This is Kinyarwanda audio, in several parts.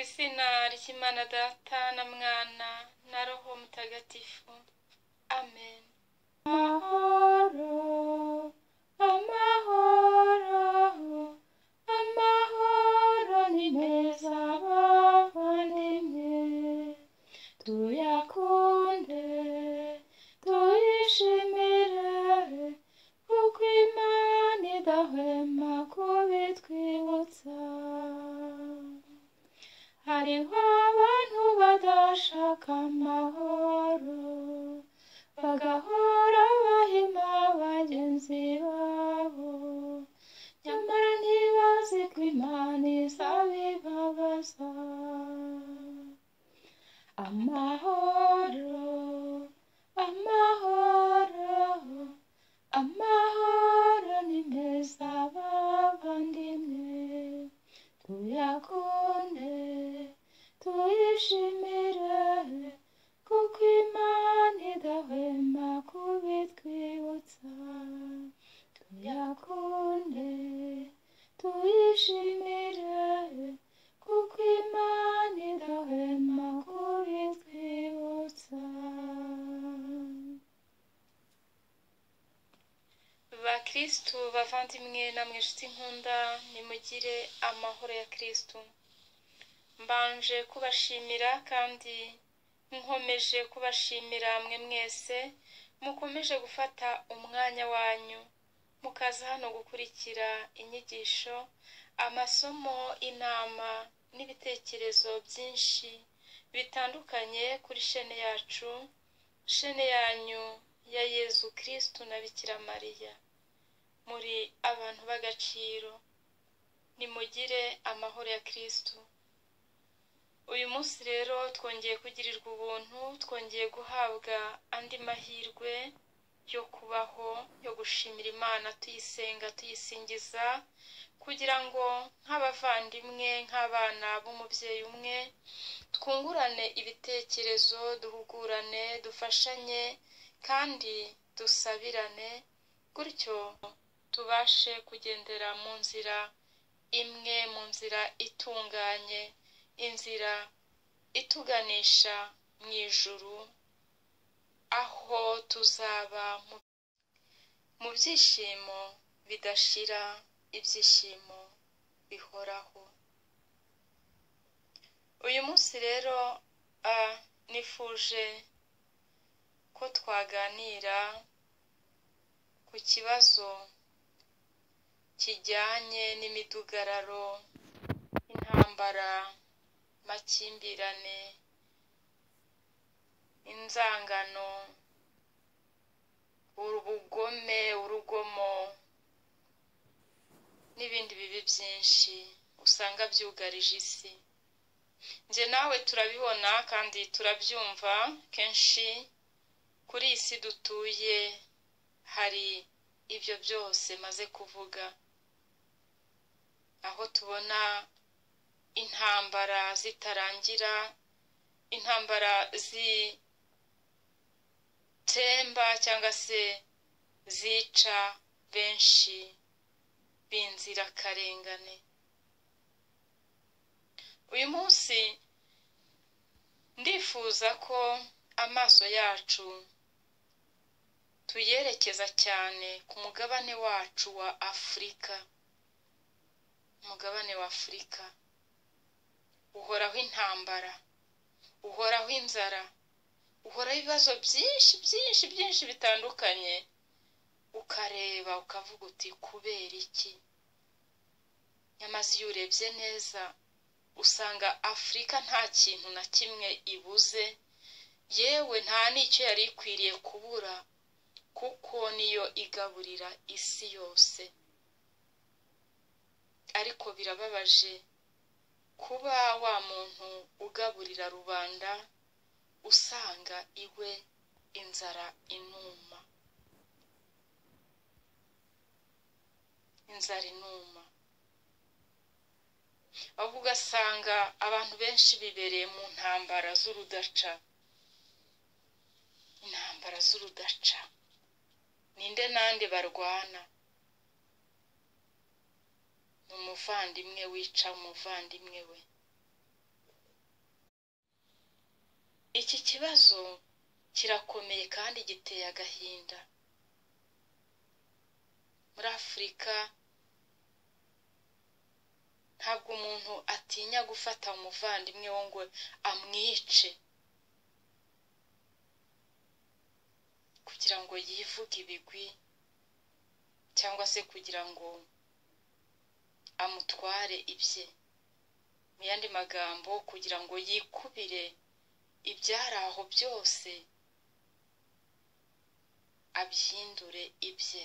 izina ry'imana data na mwana na roho mutagatifu amen amahoro amahoro amahoro ni meza abavandimwe tuyakunde tuyishimire kuko imana idahwema kubitwibutsa hariho abantu badashaka amahoro bagahora bahima bagenzi babo nyamara ntibazi ko imana izabibabaza amahoro amahoro amahoro ni meza bavandimwe tuyakunde tuyishimire kuko imana idahwema kubitwibutsa tuyakunde tuyishimire kuko imana idahwema kubitwibutsa bakristu bavandimwe namwe inshuti nkunda nimugire amahoro ya kristu mbanje kubashimira kandi nkomeje kubashimira mwe mwese mukomeje gufata umwanya wanyu mukaza hano gukurikira inyigisho amasomo inama n'ibitekerezo byinshi bitandukanye kuri shene yacu shene yanyu ya yezu kristu na bikira mariya muri abantu b'agaciro nimugire amahoro ya kristu uyu munsi rero twongeye kugirirwa ubuntu twongeye guhabwa andi mahirwe yo kubaho yo gushimira imana tuyisenga tuyisingiza kugira ngo nk'abavandimwe nk'abana b'umubyeyi umwe twungurane ibitekerezo duhugurane dufashanye kandi dusabirane gutyo tubashe kugendera mu nzira imwe mu nzira itunganye inzira ituganisha mu ijuru aho tuzaba mu byishimo bidashira ibyishimo bihoraho uyu munsi rero nifuje ko twaganira ku kibazo kijyanye n'imidugararo intambara amakimbirane inzangano ubugome urugomo n'ibindi bibi byinshi usanga byugarije isi njye nawe turabibona kandi turabyumva kenshi kuri iyi si dutuye hari ibyo byose maze kuvuga aho tubona intambara zitarangira intambara zitemba cyangwa se zica benshi b'inzirakarengane uyu munsi ndifuza ko amaso yacu tuyerekeza cyane ku mugabane wacu wa afurika umugabane wa afurika uhoraho intambara uhoraho inzara uhoraho ibibazo byinshi byinshi byinshi bitandukanye ukareba ukavuga uti kubera iki nyamaze iyo urebye neza usanga afurika nta kintu na kimwe ibuze yewe nta n'icyo yari ikwiriye kubura kuko niyo igaburira isi yose ariko birababaje kuba wa muntu ugaburira rubanda usanga iwe inzara inuma inzara inuma ahubwo ugasanga abantu benshi bibereye mu ntambara z'urudaca intambara z'urudaca ninde nande barwana ni umuvandimwe wica umuvandimwe we iki kibazo kirakomeye kandi giteye agahinda muri afurika ntabwo umuntu atinya gufata umuvandimwe we ngo amwice kugira ngo yivuge ibigwi cyangwa se kugira ngo amutware ibye mu yandi magambo kugira ngo yikubire ibyari aho byose abyindure ibye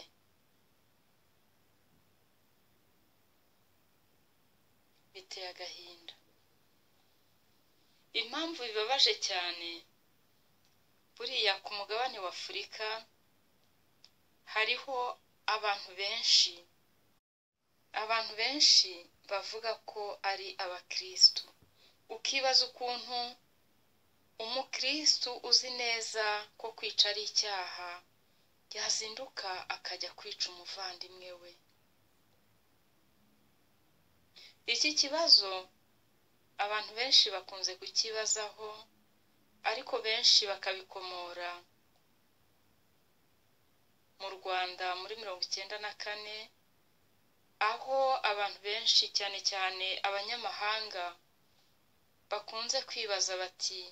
biteye agahinda impamvu bibabaje cyane buriya ku mugabane w'afurika hariho abantu benshi abantu benshi bavuga ko ari abakirisitu ukibaza ukuntu umukirisitu uzi neza ko kwica ari icyaha yazinduka akajya kwica umuvandimwe we iki kibazo abantu benshi bakunze kukibazaho ariko benshi bakabikomora mu rwanda muri mirongo icyenda na kane aho abantu benshi cyane cyane abanyamahanga bakunze kwibaza bati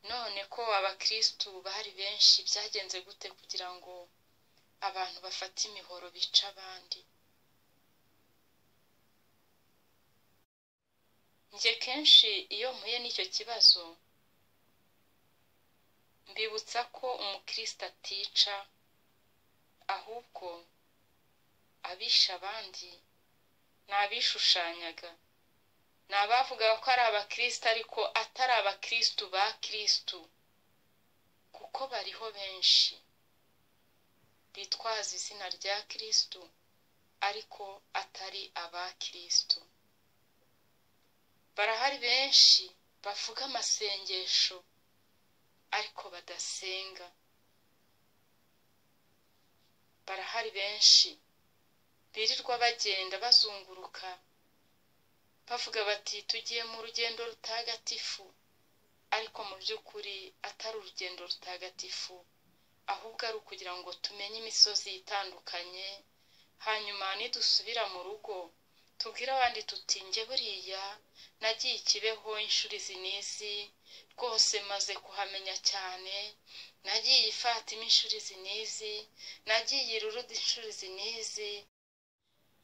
none ko abakirisitu bari benshi byagenze gute kugira ngo abantu bafate imihoro bica abandi njye kenshi iyo mpuye n'icyo kibazo mbibutsa ko umukirisitu atica ahubwo abisha abandi ni abishushanyaga ni abavugaga ko ari abakirisitu ariko atari abakirisitu ba kirisitu kuko bariho benshi bitwaza izina rya kirisitu ariko atari abakirisitu barahari benshi bavuga amasengesho ariko badasenga barahari benshi birirwa bagenda bazunguruka bavuga bati tugiye mu rugendo rutagatifu ariko mu by'ukuri atari urugendo rutagatifu ahubwo ari ukugira ngo tumenye imisozi itandukanye hanyuma nidusubira mu rugo tubwire abandi tuti njye buriya nagiye ikibeho inshuro izi n'izi rwose maze kuhamenya cyane nagiye ifatima inshuro izi n'izi nagiye irurudi inshuro izi n'izi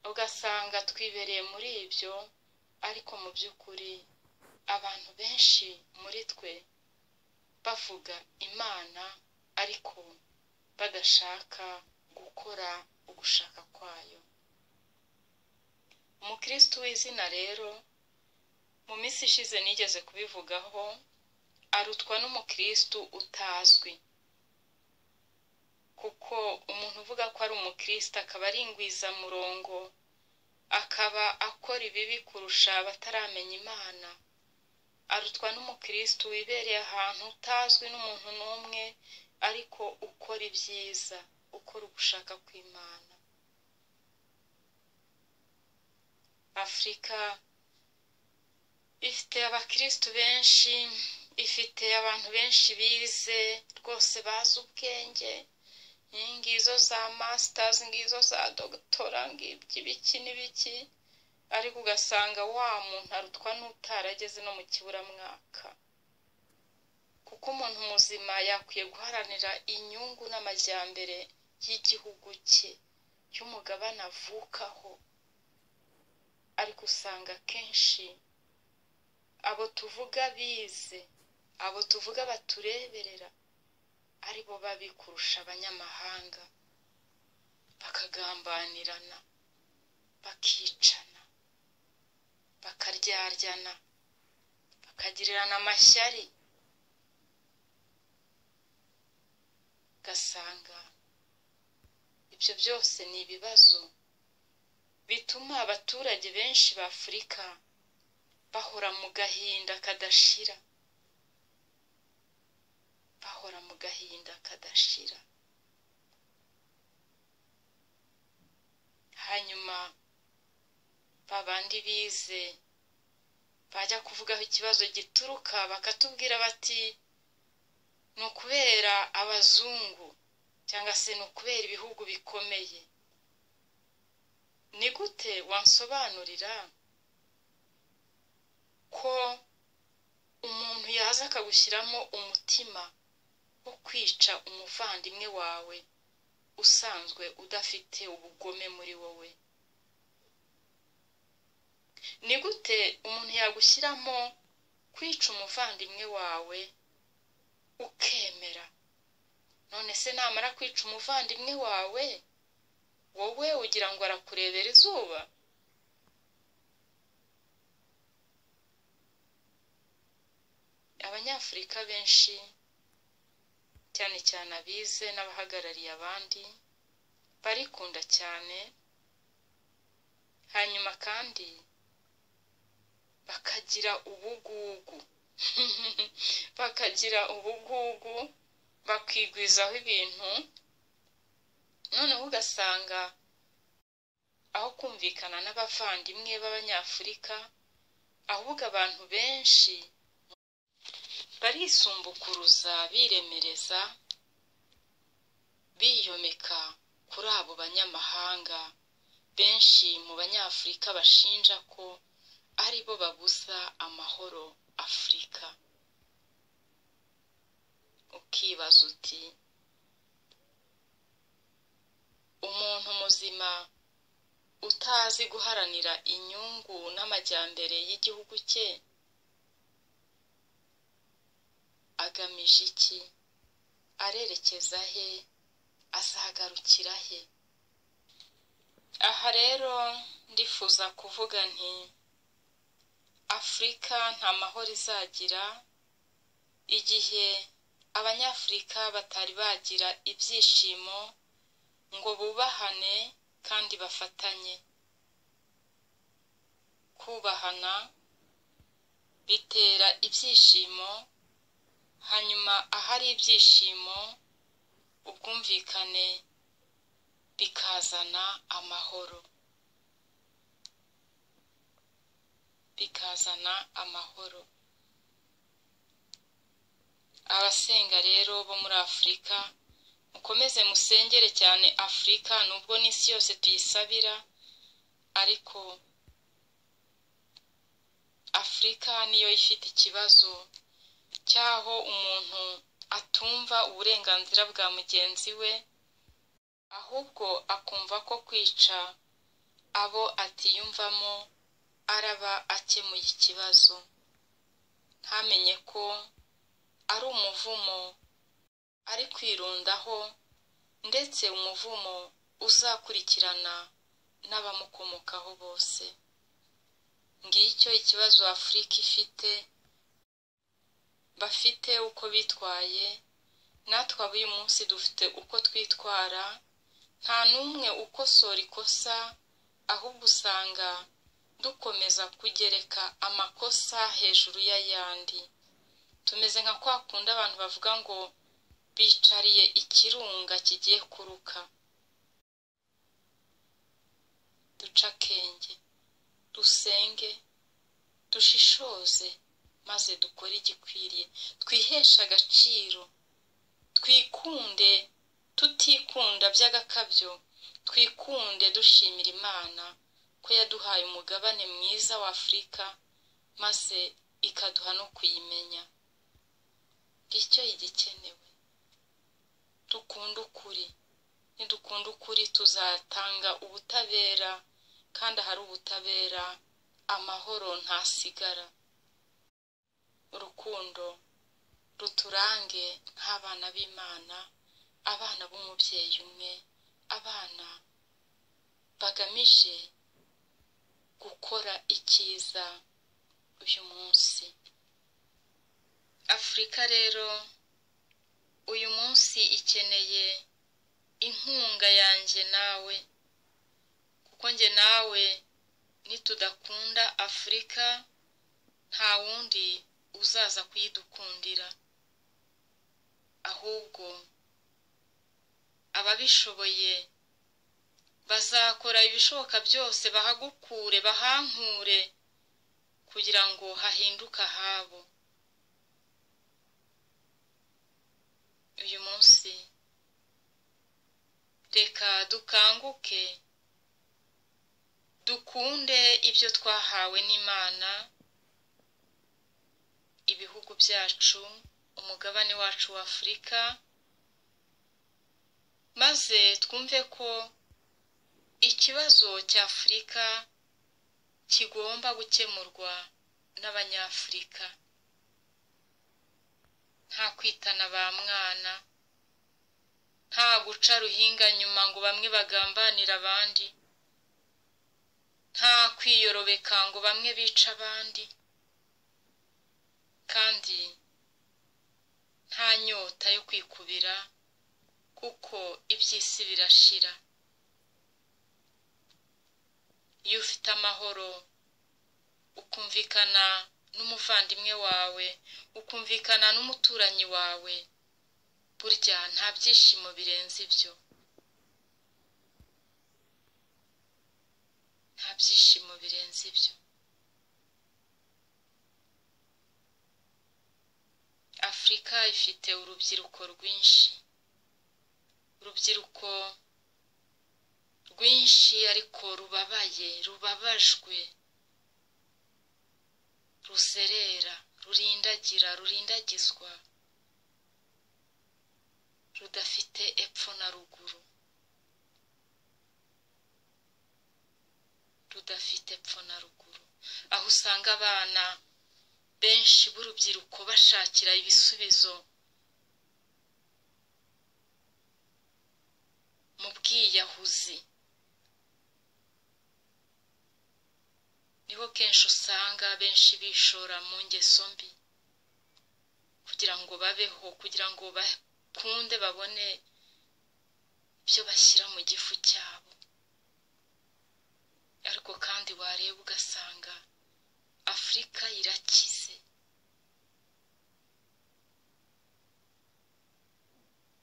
ugasanga twibereye muri ibyo ariko mu by'ukuri abantu benshi muri twe bavuga imana ariko badashaka gukora ugushaka kwayo umukirisitu w'izina rero mu minsi ishize nigeze kubivugaho arutwa n'umukirisitu utazwi kuko umuntu uvuga ko ari umukirisitu akaba ari ingwizamurongo akaba akora ibibi kurusha abataramenya imana arutwa n'umukirisitu wibereye ahantu utazwi n'umuntu n'umwe ariko ukora ibyiza ukora ugushaka kw'imana afurika ifite abakirisitu benshi ifite abantu benshi bize rwose bazi ubwenge ngizo za masitazi ngizo za dogitora ngibyo ibiki n'ibiki ariko ugasanga wa muntu arutwa n'utarageze no mu kiburamwaka kuko umuntu muzima yakwiye guharanira inyungu n'amajyambere y'igihugu cye y'umugabane avukaho ariko usanga kenshi abo tuvuga bize abo tuvuga batureberera ari bo babi kurusha abanyamahanga bakagambanirana bakicana bakaryaryana bakagirirana amashyari ugasanga ibyo byose ni ibibazo bituma abaturage benshi ba afurika bahora mu gahinda kadashira bahora mu gahinda kadashira hanyuma babandi bize bajya kuvugaho ikibazo gituruka bakatubwira bati ni ukubera abazungu cyangwa se ni ukubera ibihugu bikomeye ni gute wansobanurira ko umuntu yaza akagushyiramo umutima wo kwica umuvandimwe wawe usanzwe udafite ubugome muri wowe ni gute umuntu yagushyiramo kwica umuvandimwe wawe ukemera none se namara kwica umuvandimwe wawe wowe ugira ngo arakurebera izuba abanyafurika benshi cyane cyane abize n'abahagarariye abandi barikunda cyane hanyuma kandi bakagira ubugugu bakagira ubugugu bakigwizaho ibintu noneho ugasanga aho kumvikana n'abavandimwe b'abanyafurika ahubwo abantu benshi barisumbukuruza biremereza biyomeka kuri abo banyamahanga benshi mu banyafurika bashinja ko ari bo babuza amahoro afurika ukibaza uti umuntu muzima utazi guharanira inyungu n'amajyambere y'igihugu cye agamije iki arerekeza he azagarukira he aha rero ndifuza kuvuga nti afurika nta mahoro izagira igihe abanyafurika batari bagira ibyishimo ngo bubahane kandi bafatanye kubahana bitera ibyishimo hanyuma ahari ibyishimo ubwumvikane bikazana amahoro bikazana amahoro abasenga rero bo muri afurika mukomeze musengere cyane afurika nubwo n'isi yose tuyisabira ariko afurika niyo ifite ikibazo cy'aho umuntu atumva uburenganzira bwa mugenzi we ahubwo akumva ko kwica abo atiyumvamo araba akemuye ikibazo ntamenye ko ari umuvumo ari kwirundaho ndetse umuvumo uzakurikirana n'abamukomokaho bose ngicyo ikibazo afurika ifite bafite uko bitwaye natwe ab'uyu munsi dufite uko twitwara nta n'umwe ukosora ikosa ahubwo usanga dukomeza kugereka amakosa hejuru y'ayandi tumeze nka kwa kundi abantu bavuga ngo bicariye ikirunga kigiye kuruka duca akenge dusenge dushishoze maze dukore igikwiriye twiheshe agaciro twikunde tutikunda by'agakabyo twikunde dushimira imana ko yaduhaye umugabane mwiza wa afurika maze ikaduha no kuyimenya icyo igikenewe dukunda ukuri nidukunda ukuri tuzatanga ubutabera kandi ahari ubutabera amahoro ntasigara urukundo ruturange nk'abana b'imana abana b'umubyeyi umwe abana bagamije gukora icyiza uyu munsi afurika rero uyu munsi ikeneye inkunga yanjye nawe kuko njye nawe nitudakunda afurika nta wundi uzaza kuyidukundira ahubwo ababishoboye bazakora ibishoboka byose bahagukure bahankure kugira ngo hahinduke ahabo uyu munsi reka dukanguke dukunde ibyo twahawe n'imana ibihugu byacu umugabane wacu wa afurika maze twumve ko ikibazo cya afurika kigomba gukemurwa n'abanyafurika nta kwitana ba mwana nta guca ruhinga nyuma ngo bamwe bagambanire abandi nta kwiyorobeka ngo bamwe bica abandi kandi nta nyota yo kwikubira kuko iby'isi birashira iyo ufite amahoro ukumvikana n'umuvandimwe wawe ukumvikana n'umuturanyi wawe burya nta byishimo birenze ibyo nta byishimo birenze ibyo afurika ifite urubyiruko rwinshi urubyiruko rwinshi ariko rubabaye rubabajwe ruserera rurindagira rurindagizwa rudafite epfo na ruguru rudafite epfo na ruguru aho usanga abana benshi b'urubyiruko bashakira ibisubizo mu bwiyahuzi niho kenshi usanga benshi bishora mu ngeso mbi kugira ngo babeho kugira ngo bakunde babone ibyo bashyira mu gifu cyabo ariko kandi wareba ugasanga afurika irakize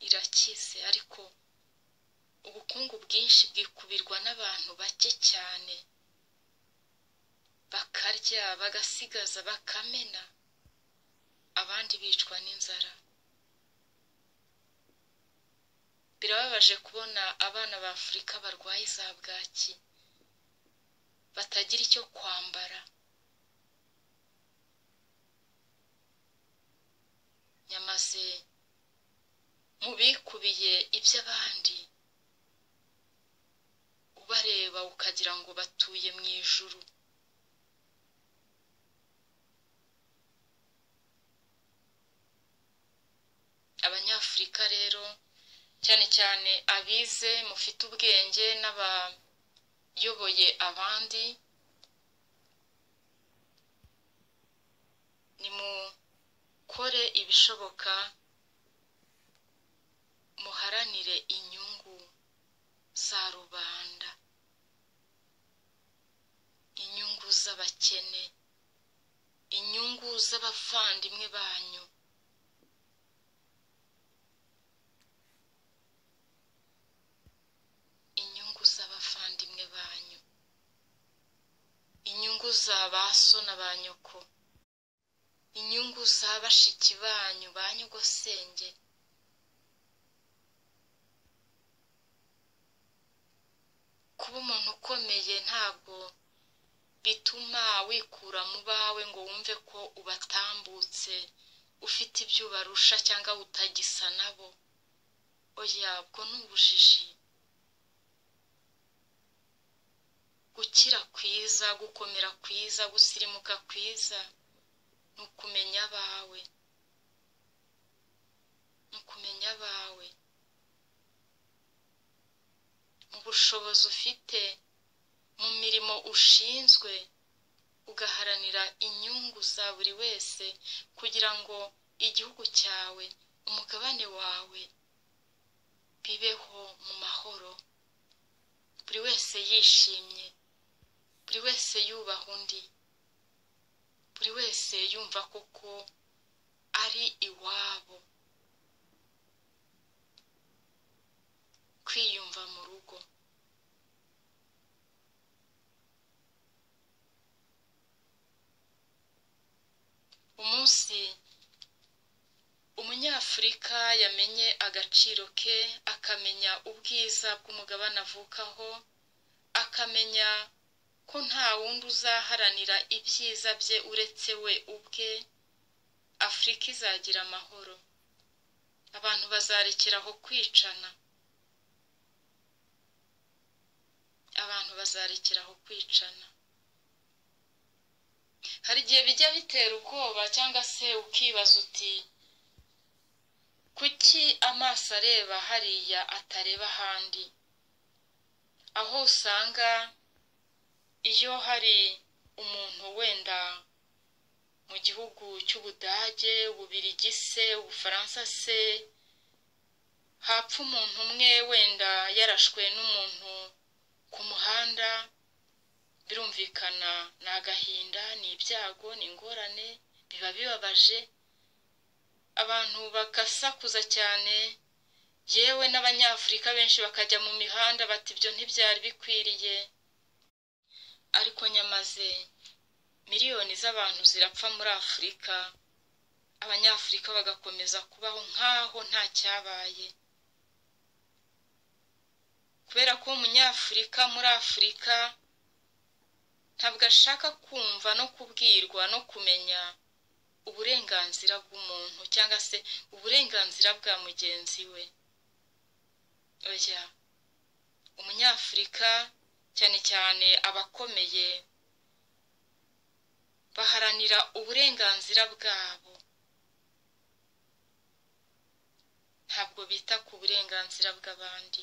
irakize ariko ubukungu bwinshi bwikubirwa n'abantu bake cyane bakarya bagasigaza bakamena abandi bicwa n'inzara birababaje kubona abana ba afurika barwaye za bwaki batagira icyo kwambara nyamaze mu bikubiye iby'abandi ubareba ukagira ngo batuye mu ijuru abanyafurika rero cyane cyane abize mufite ubwenge n'abayoboye abandi nimukore ibishoboka muharanire inyungu za rubanda inyungu z'abakene inyungu z'abavandimwe banyu inyungu z'abavandimwe banyu inyungu za ba so na ba nyoko inyungu za bashiki banyu ba nyogosenge kuba umuntu ukomeye ntabwo bituma wikura mu bawe ngo wumve ko ubatambutse ufite ibyo ubarusha cyangwa utagisa nabo oya ubwo ni ubujiji gukira kwiza gukomera kwiza gusirimuka kwiza ni ukumenya abawe ni ukumenya abawe mu bushobozi ufite mu mirimo ushinzwe ugaharanira inyungu za buri wese kugira ngo igihugu cyawe umugabane wawe bibeho mu mahoro buri wese yishimye buri wese yubaha undi buri wese yumva koko ari iwabo kwiyumva mu rugo afurika yamenye agaciro ke akamenya ubwiza bw'umugabane avukaho akamenya ko nta wundi uzaharanira ibyiza bye uretse we ubwe afurika izagira amahoro abantu bazarekeraho kwicana abantu bazarekeraho kwicana hari igihe bijya bitera ubwoba cyangwa se ukibaza uti kuki amaso areba hariya atareba ahandi aho usanga iyo hari umuntu wenda mu gihugu cy'ubudage ububirigi se ubufaransa se hapfa umuntu umwe wenda yarashwe n'umuntu ku muhanda birumvikana ni agahinda ni ibyago ni ingorane biba bibabaje abantu bagasakuza cyane yewe n'abanyafurika benshi bakajya mu mihanda bati ibyo ntibyari bikwiriye ariko nyamaze miliyoni z'abantu zirapfa muri afurika abanyafurika bagakomeza kubaho nk'aho nta cyabaye kubera ko umunyafurika muri afurika ntabwo ashaka kumva no kubwirwa no kumenya uburenganzira bw'umuntu cyangwa se uburenganzira bwa mugenzi we oya umunyafurika cyane cyane abakomeye baharanira uburenganzira bwabo ntabwo bita ku burenganzira bw'abandi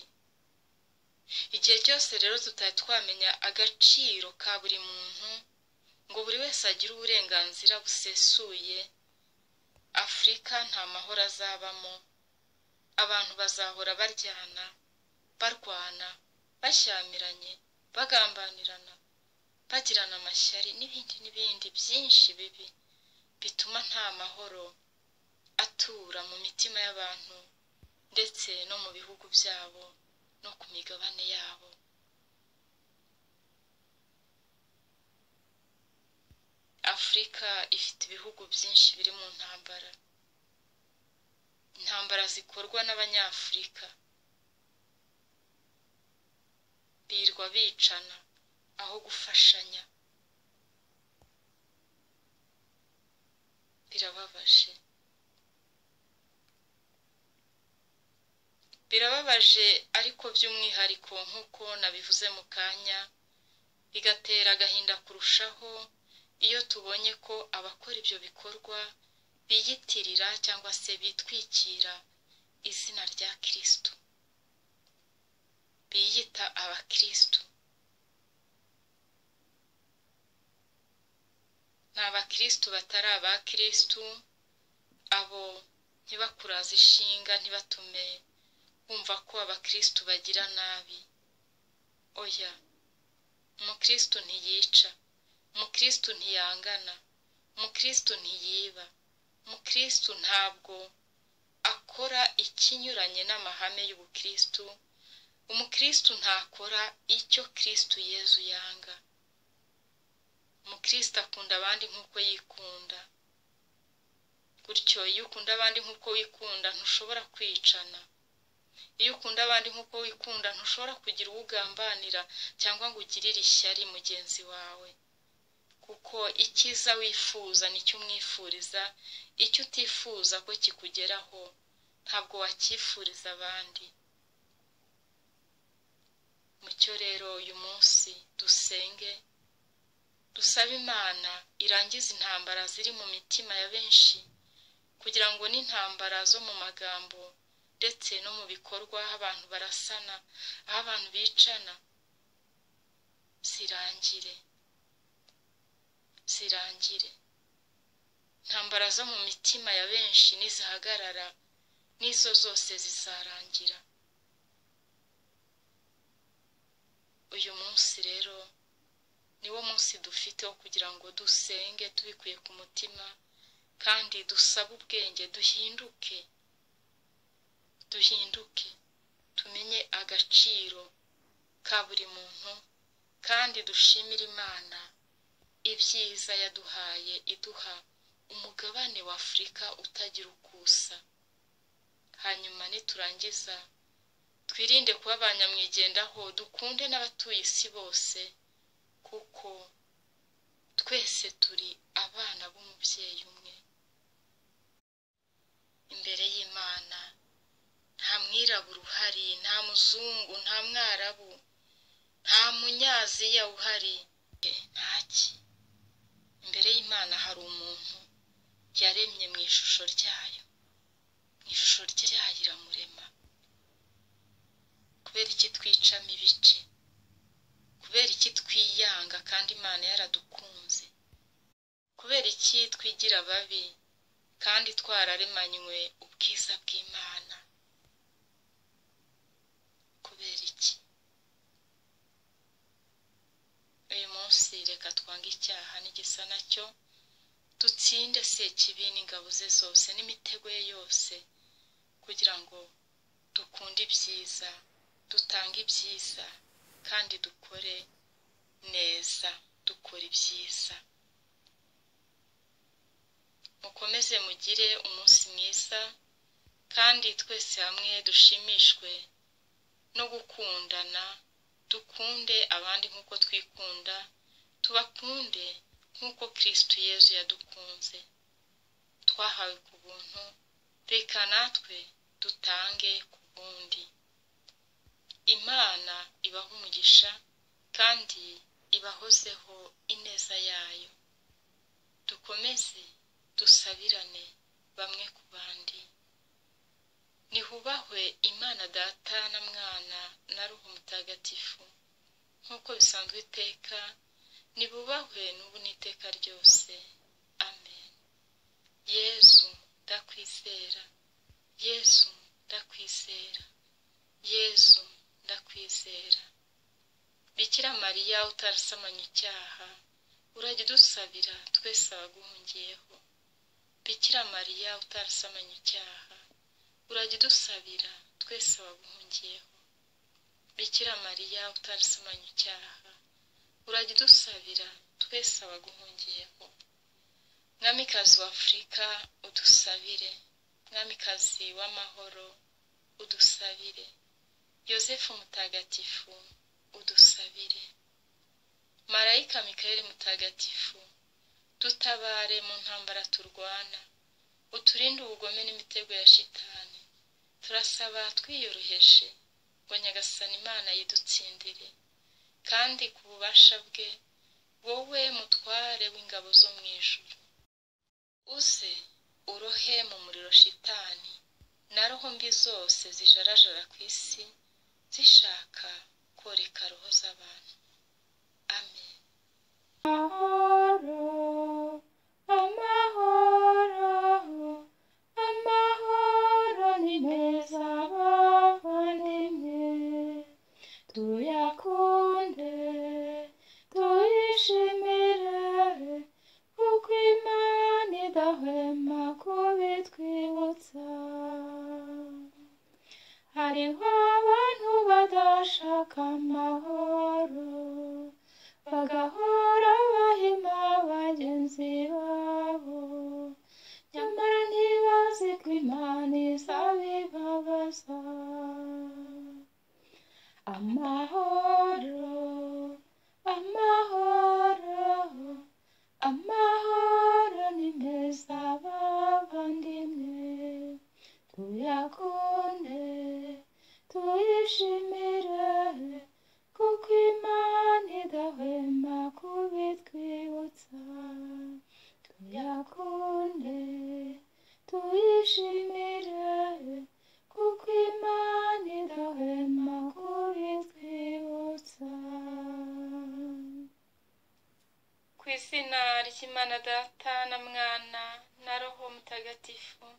igihe cyose rero tutari twamenya agaciro ka buri muntu ngo buri wese agire uburenganzira busesuye afurika nta mahoro azabamo abantu bazahora baryana barwana bashyamiranye bagambanirana bagirana amashyari n'ibindi n'ibindi byinshi bibi bituma nta mahoro atura mu mitima y'abantu ndetse no mu bihugu byabo no ku migabane yabo afurika ifite ibihugu byinshi biri mu ntambara intambara zikorwa n'abanyafurika birwa bicana aho gufashanya birababaje birababaje ariko by'umwihariko nk'uko nabivuze mu kanya bigatera agahinda kurushaho iyo tubonye ko abakora ibyo bikorwa biyitirira cyangwa se bitwikira izina rya kirisitu biyita abakirisitu ni abakirisitu batari abakirisitu abo ntibakuraze ishinga ntibatume bumva ko abakirisitu bagira nabi oya umukirisitu ntiyica umukirisitu ntiyangana umukirisitu ntiyiba umukirisitu ntabwo akora ikinyuranye n'amahame y'ubukirisitu umukirisitu ntakora icyo kirisitu yezu yanga umukirisitu akunda abandi nk'uko yikunda gutyo iyo ukunda abandi nk'uko wikunda ntushobora kwicana iyo ukunda abandi nk'uko wikunda ntushobora kugira uwo ugambanira cyangwa ngo ugirire ishyari mugenzi wawe kuko icyiza wifuza nicyo umwifuriza icyo utifuza ko kikugeraho ntabwo wacyifuriza abandi mucyo rero uyu munsi dusenge dusaba imana irangiza intambara ziri mu mitima ya benshi kugira ngo n'intambara zo mu magambo ndetse no mu bikorwa aho abantu barasana aho abantu bicana zirangire zirangire intambara zo mu mitima ya benshi nizihagarara n'izo zose zizarangira uyu munsi rero niwo munsi dufite wo kugira ngo dusenge tubikuye ku mutima kandi dusabe ubwenge duhinduke duhinduke tumenye agaciro ka buri muntu kandi dushimire imana ibyiza yaduhaye iduha umugabane wa afurika utagira uko usa hanyuma niturangiza twirinde kuba abanyamwigendaho dukunde n'abatuye isi bose kuko twese turi abana b'umubyeyi umwe imbere y'imana nta mwirabura uhari nta muzungu nta mwarabu nta munyaziya uhari ntaki imbere y'imana hari umuntu yaremye mu ishusho ryayo mu ishusho ryayo iramurema kubera iki twicamo ibice kubera iki twiyanga kandi imana yaradukunze kubera iki twigira babi kandi twararemanywe ubwiza bw'imana kubera iki uyu munsi reka twange icyaha n'igisa nacyo dutsinde sekibi n'ingabo ze zose n'imitego ye yose kugira ngo dukunde ibyiza dutange ibyiza kandi dukore neza dukora ibyiza mukomeze mugire umunsi mwiza kandi twese hamwe dushimishwe no gukundana dukunde abandi nk'uko twikunda tubakunde nk'uko kirisitu yezu yadukunze twahawe ku buntu reka natwe dutange ku bundi imana ibaha umugisha kandi ibahozeho ineza yayo dukomeze dusabirane bamwe ku bandi nihubahwe imana data na mwana na ruhu mutagatifu nk'uko bisanzwe iteka nibubahwe n'ubu n'iteka ryose amen yezu ndakwizera yezu ndakwizera yezu ndakwizera bikira mariya utarasamanya icyaha urajya udusabira twese abaguhungiyeho bikira mariya utarasamanya icyaha urajya udusabira twese abaguhungiyeho bikira mariya utarasamanya icyaha urajya udusabira twese abaguhungiyeho mwamikazi w'afurika udusabire mwamikazi w'amahoro udusabire yosefu mutagatifu udusabire marayika mikayeli mutagatifu dutabare mu ntambara turwana uturinde ubugome n'imitego ya shitani turasaba twiyoroheje ngo nyagasana imana yidutsindire kandi ku bubasha bwe wowe mutware w'ingabo zo mu ijuru uze urohe mu muriro shitani na roho mbi zose zijarajara ku isi zishaka koreka roho z'abantu amen tuyakunde tuyishimire kuko imana idahwema kubitwibutsa hariho abantu badashaka amahoro bagahora bahima bagenzi babo nyamara ntibazi ko imana izabibabaza amahoro amahoro amahoro ni meza bavandimwe tuyakunde tuyishimire kuko imana idahwema kubitwibutsa tuyakunde tuyishimire kuko imana idahwema kubitwibutsa ku izina ry'imana data na mwana na roho mutagatifu